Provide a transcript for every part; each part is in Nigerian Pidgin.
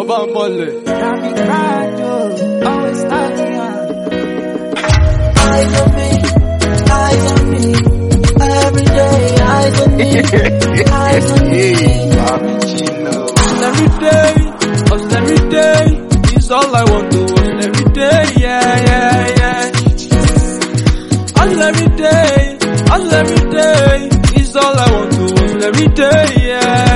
Ọba mọ̀lẹ̀. Traffic crowd, oh, always starting on. Eyes on me, eyes on me, every day, eyes on me, eyes on me. Hustle every day, hustle every day. It's all I want to hustle every day, yeah, yeah, yeah. Hustle every day, hustle every day. It's all I want to hustle every day, yeah.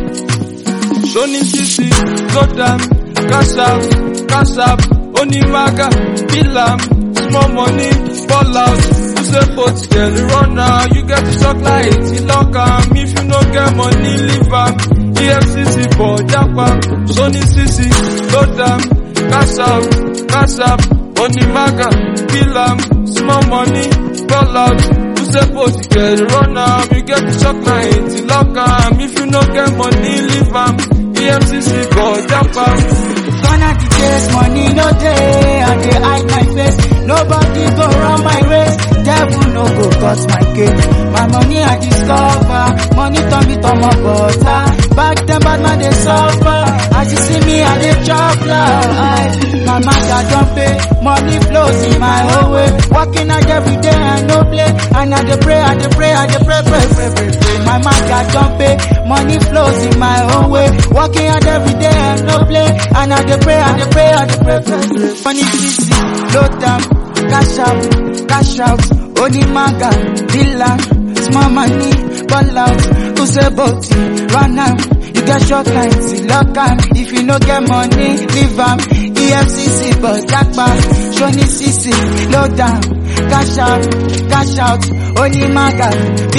Shoni Sisi, go down, cash out, cash out, Onimaga, Bilam, small money, fall out. You say both girl, run now, you get the shock like it, lock am. If you no get money, leave am. EFCC for Japa, Shoni Sisi, go down, cash out, cash out, Onimaga, Bilam, small money, fall out. You say both girl, run now, you get the shock like it, lock am. If you no get money, leave am. EFCC for Japa. Gonna the chase, money no day, I dey hide my face. Nobody go run my race, devil no go cut my cake. My money I discover, money turn me to my butter. Back then bad man dey suffer, as you see me I dey chop life. My master don't pay, money flows in my own way. Working out every day I no play, and I dey pray, I dey pray, I dey pray, pray, pray, pray, pray. My master don't pay, money flows in my own way. Working out every day I no play, and I dey pray, I dey pray, I dey pray, pray, pray. Money easy, load down, cash out, cash out. Only maga, dealer, small money, ball out. Who say body, run am. You get short lines, lock am. If you no get money, leave am. EFCC, but jackpot. Shoni CC, load down, cash out, cash out. Only maga,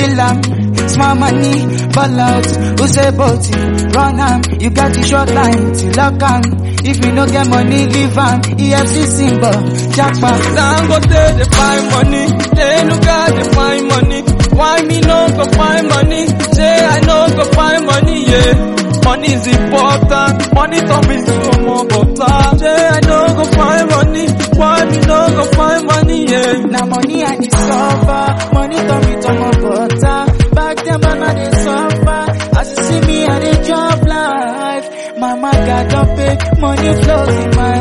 dealer, small money, ball out. Who say body, run am. You get the short lines, lock am. If you no get money, leave am. EFCC, but jackpot. Dangote dey find money, Denuga dey find money. Why me no go find money? Say I no go find money, yeah. Money is important, money turn me to more butter. Say I no go find money, why me no go find money, yeah. Now money I discover, money turn me to my butter. Back then, but now they suffer. As you see me, I dey chop life. Mama got don't pay, money flows in my